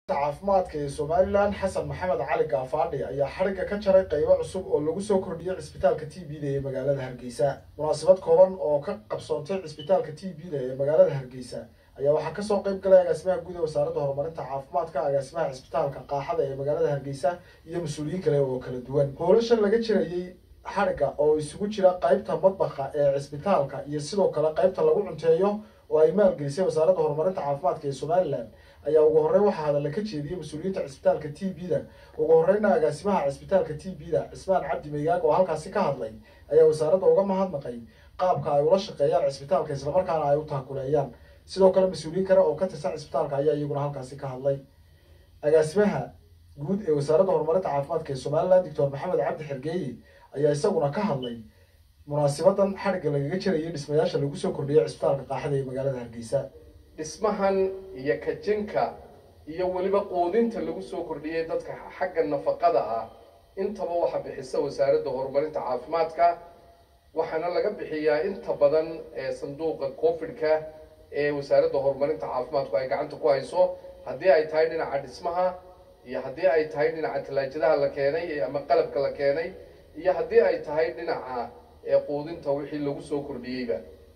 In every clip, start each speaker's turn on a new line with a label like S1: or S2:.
S1: caafimaadka ee somalilan xasan maxamed cali gaafaadhi ayaa xadhigga ka jaray qaybo cusub oo lagu soo kordhiyey cisbitaalka t b da ee magaalada hargeysa munaasabad kooban oo ka qabsoontay cisbitaalka t b da ee magaalada hargeysa ayaa waxaa kasoo qayb galay agaasimaha guud ee wasaaradda horumarinta caafimaadka agaasimaha cisbitaalka qaaxada ee magaalada hargeysa iyo mas-uuliyiin kale oo kala duwan hoolashan laga jirayey xadhigga oo isugu jira qaybta madbaqa ee cisbitaalka iyo sidoo kale qaybta lagu cunteeyo oo ay maalgelisay wasaaradda horumarinta caafimaadka ee somalilan ayaa ugu horreyn waxaa hadalla ka jeediyey mas-uuliyiinta cisbitaalka t b da ugu horreyna agaasimaha cisbitaalka t b da cismaan cabdi megaag oo halkaasi ka hadlay ayaa wasaaradda uga mahadnaqay qaabka ay ula shaqeeyaan cisbitaalka islamarkaana ay u taakuleeyaan sidoo kale mas-uuliyiin kale oo ka tirsan cisbitaalka ayaa iyaguna halkaasi ka hadlay agaasimaha guud ee wasaaradda horumarinta caafimaadka ee somalilan doctor maxamed cabdi xergeeye ayaa isaguna ka hadlay munaasibadan xadhigga lagaga jirayay dhismayaasha lagu soo kordhiyay cisbitaalka qaaxada ee magaalada hargeysa
S2: dhismahan iyo kajinka iyo weliba quudinta lagu soo kordhiyey dadka xagga nafaqada ah intaba waxa bixisa wasaaradda horumarinta caafimaadka waxaana laga bixiyaa inta badan ee sanduuqa covid-ka ee wasaaradda horumarinta caafimaadku ay gacanta ku hayso haddii ay tahay dhinaca dhismaha iyo haddii ay tahay dhinaca tallaajadaha la keenay ama qalabka la keenay iyo haddii ay tahay dhinaca quudinta wixii lagu soo kordhiyeyba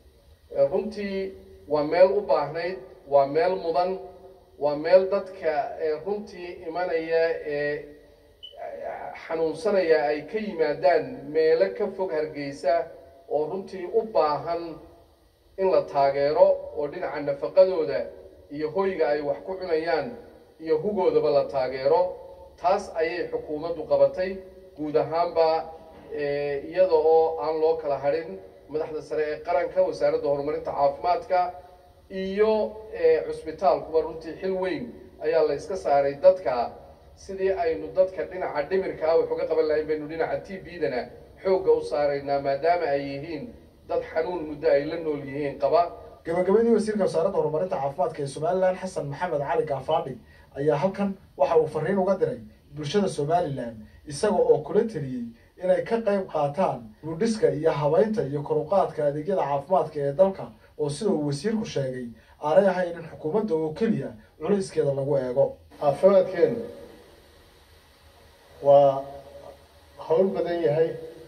S2: runtii waa meel u baahnayd waa meel mudan waa meel dadka runtii imanaya ee xanuunsanaya ay ka yimaadaan meelo ka fog hargeysa oo runtii u baahan in la taageero oo dhinaca nafaqadooda iyo hoyga ay wax ku cunayaan iyo hugoodaba la taageero taas ayay xukuumaddu qabatay guud ahaanba iyada oo aan loo kala hadhin madaxda sare ee qaranka wasaaradda horumarinta caafimaadka iyo cusbitaalkuba runtii xil weyn ayaa la iska saaray dadka sidii aynu dadka dhinaca dhimirka ah wax uga qaban lahayn baynu dhinaca t b dana xoogga u saaraynaa maadaama ay yihiin dad xanuun muddo ay la nool yihiin qaba
S1: gabagabadii wasiirka wasaaradda horumarinta caafimaadka ee somalilan xasan maxamed cali gaafaadhi ayaa halkan waxa uu fariin uga diray bulshada somalilan isaga oo kula teliyey inay ka qayb qaataan buudhiska iyo habeynta iyo koruqaadka adeegyada caafimaadka ee dalka oo sida uu wasiirku sheegay aanay ahayn in xukuumadda oo keliya culayskeeda lagu eego
S3: caafimaadkeenu waa hawl badan yahay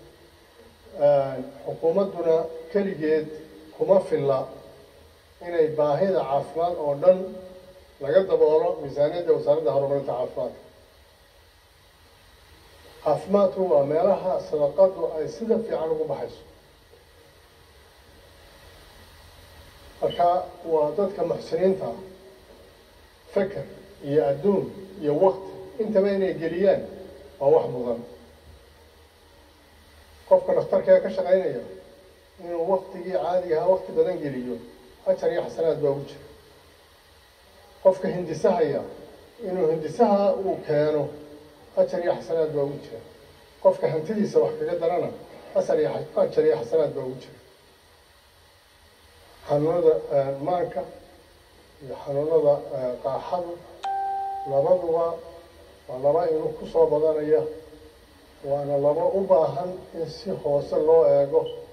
S3: xukuumadduna keligeed kuma filla inay baahida caafimaad oo dhan laga daboolo miisaaniyadda wasaaradda horumarinta caafimaadka caafimaadku waa meelaha sadaqadu ay sida fiican ugu baxayso marka waa dadka muxsiniinta ah feker iyo adduun iyo wakti intaba inay geliyaan waa wax mudan qofka dhakhtarkee ka shaqaynaya inuu waktigii caadiga ahaa wakti badan geliyo ajar iyo xasanaad baa ugu jira qofka hindisahaya inuu hindisaha uu keeno ajar iyo xasanaad baa ugu jira qofka hantidiisa wax kaga darana asar iyo ajar iyo xasanaad baa ugu jira xanuunada maanka iyo xanuunada qaaxadu labaduba waa laba inuu kusoo badanaya waana laba u baahan in si hoose loo eego